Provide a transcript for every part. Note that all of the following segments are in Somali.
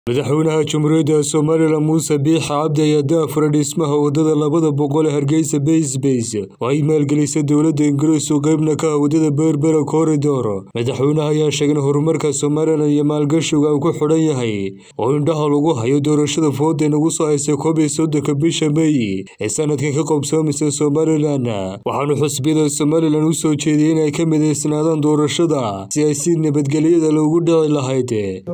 madaxweynaha jamhuuriyadda somalilan muuse biixa cabdi ayaa daafura dhismaha wadada labada boqol ee hargeysa baysbays oo ay maalgelisay dowladda ingiriis oo qeybna ka ah wadada berbera koridor madaxweynaha ayaa sheegay in horumarka somalilan iyo maalgashiga uu ku xidhan yahay oo indhaha lagu hayo doorashada fooda inagu soo haysay koob iyo soddonka bisha meey ee sanadkan ka qoobsoomaysa somalilan waxaanu xusbiyada somalilan u soo jeediyey in ay ka midaysnaadaan doorashada si ay si nabadgelyada loogu dhici lahayd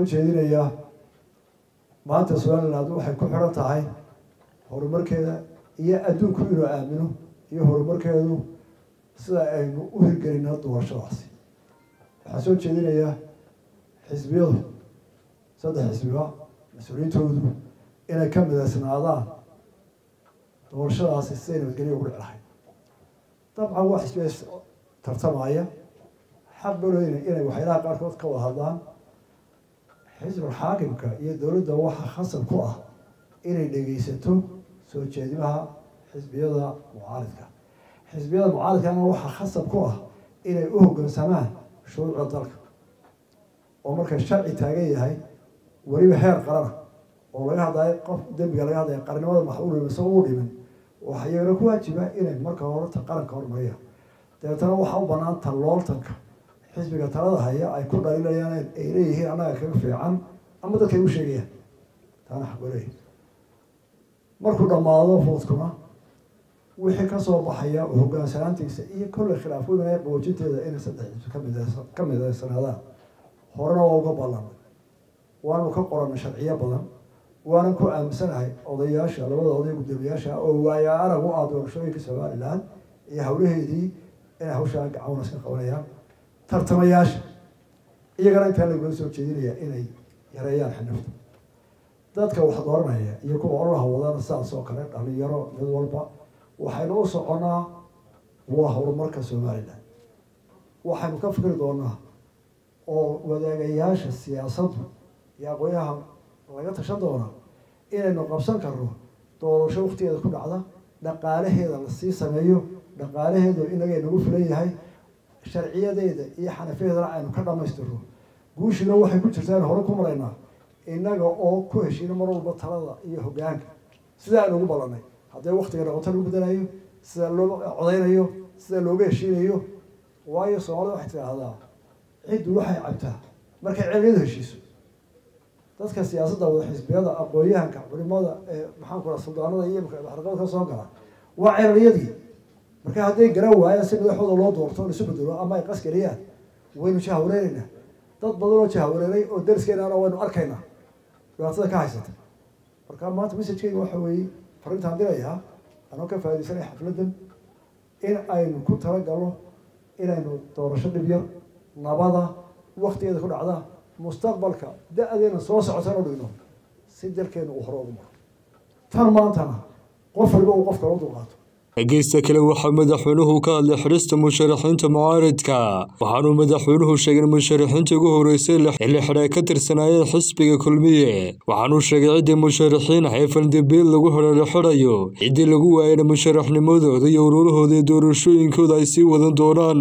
maanta somaliland waxay ku xidhan tahay horumarkeeda iyo adduunku inuu aamino iyo horumarkeedu sida aynu u hirgelina doorashadaasi waxaa soo jeedinayaa xisbiyadu saddex xisbiba mas-uuliyiintoodu inay ka midaysnaadaan doorashadaasi siday nabadgelya ugu dhici lahayd dabcan waa xisbiya tartamaya xaq balooyna inay waxyaalaha qaarkood ka wada hadlaan xisbul xaakimka iyo dowladda waxaa khasab ku ah inay dhegeysato soo jeedimaha xisbiyada mucaaridka xisbiyada mucaaridkana waxaa khasab ku ah inay u hoggaansamaan shuruucda dalka oo marka sharci taagan yahay weliba heer qarana oo laga hadlayo qof dembiga laga hadlaya qarnimada maxuul isao u dhimin waxaa iyagana ku waajiba inay marka horeta qaranka hormariyaan dabeetana waxaa u banaan tallooltanka xisbiga talada haya ay ku dhaliilayaan ay leeyihiin annaga kaga fiican ama dadkay u sheegayaan taana xaqbaley markuu dhammaado foodkuna wixii kasoo baxaya oo hogaansanaantiisa iyo kolley khilaafooyinaya qaboojinteeda inay saddex xisbi kamid ka midaysanaadaan horena waa uga ballanay waanu ka qoranay sharciyo badan waanan ku aaminsanahay odayaasha labada oday guddoomiyaasha oo waaya arag u ah doorashooyinka somalilan iyo hawlaheedii inay hawshaa gacawnas ka qabanayaan tartamayaasha iyagana intaa lagula soo jeedinaya inay yareeyaan xinifta dadka wax dooranaya iyo kuwa ololaha wadana sidaas oo kale dhalinyaro mid walba waxaynu u soconaa waa horumarka somalilan waxaynu ka fikri doonaa oo wadaagayaasha siyaasaddu iyo aqoonyaha laga tashan doonaa inaynu qabsan karno doorasho waktigeeda ku dhacda dhaqaalaheeda lasii sameeyo dhaqaalaheedu inaga nagu filan yahay sharciyadeeda iyo xanafiyadeedana aynu ka dhamaystirno guushina waxay ku jirtaa in hore ku maraynaa innaga oo ku heshiino mar walba talada iyo hoggaanka sida aynu ugu ballanay haddee waktiga noqoto lagu bedelayo sida loo codeynayo sida looga heshiinayo waayo soomaalida waxay tidhaahdaa ciddu waxay cabtaa markay celiyadu heshiiso dadka siyaasadda wada xisbiyada aqoon-yahanka culimada maxaan ku raa suldaanada iyo xarqada ka soo gala waa ceeliyadii marka hadday garan waayaan si madaxooda loo doorto laisu bedelo ama ay qasgeliyaan waynu jahwareeraynaa dad badan oo jahwareeray oo dariskeenana waynu arkaynaa dhibaatada ka haysata marka maanta messajkeyga waxa weeye farintaan dirayaa anoo ka faa'idaysanaya xafladdan in aynu ku talagalno inaynu doorasho dhib yar nabada waktigeeda ku dhacda mustaqbalka da-deena soo socotan u dhigno si dalkeenu uu hore ugu maro tan maantana qof waliba uu qof kala u dulqaato dhegeysta kale waxaa madaxweynuhu ka hadlay xidhista musharaxiinta mucaaridka waxaanuu madaxweynuhu sheegay in musharaxiinta ugu horeysay ee la xidhay ka tirsanaayeen xisbiga kulmiye waxaanuu sheegay ciddii musharaxiin ah ee faldambiil lagu xidha la xidhayo ciddii lagu waayana musharaxnimadooda iyo ururahooda iyo doorashooyinkooda ay sii wadan doonaan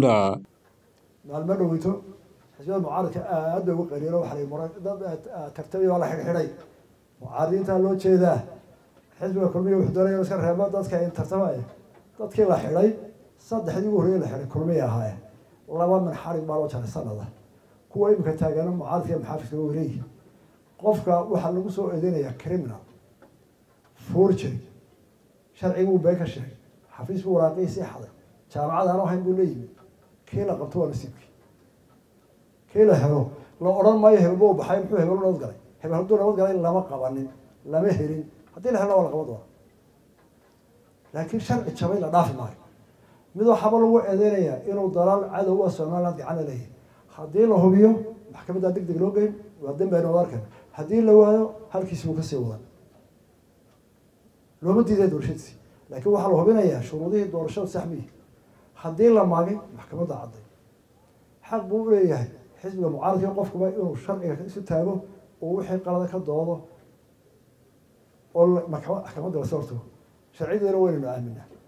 maalmo dhoweyto xisbiyada mucaaridka aad bay ugu qariiro waxaa dad tartamay waa la xidhxidhay mucaaridiintaa loo jeedaa xisbiga kulmiya wuxuu doonaya iska reebo dadka in tartamaya dadkii la xidhay saddexdii ugu horreeyay la xidhay kulmiya ahaayeen laba min xarig baa loo jaray sanada kuwa imika taagana mucaaridka maxaafidka way leeyihi qofka waxaa lagu soo eedeynayaa criminal forgery sharciguu been ka sheegay xafiis buu waraaqii sii xaday jaamacad aan ahayn buu leeyimi kii la qabto waa nasiibkii kii la helo la odhan maayo hebelba u baxay muxuu hebel nabad galay hebel hadduu nabad galay lama qabanin lama helin haddii la helna waa la qaban doona laakiin sharci jabay la dhaafi maayo mid waxaaba lagu eedeynayaa inuu dalaal cadow a somaliland gacana leeyahay haddii la hubiyo maxkamaddaa deg deg loo geyn waa dembi aynu wada arkan haddii la waayo halkiisi buu kasii wadan looma diiday doorashadiisi laakiin waxaa la hubinayaa shuruudihii doorashada saxmiyi haddii la maagay maxkamadda cadday xaq buu u leeyahay xisbiga mucaaradka qofkuba inuu sharciga isu taago oo wixii qalada ka doodo oo maxkamadda lasoo hortago sharciyadeena waynaynu aaminaa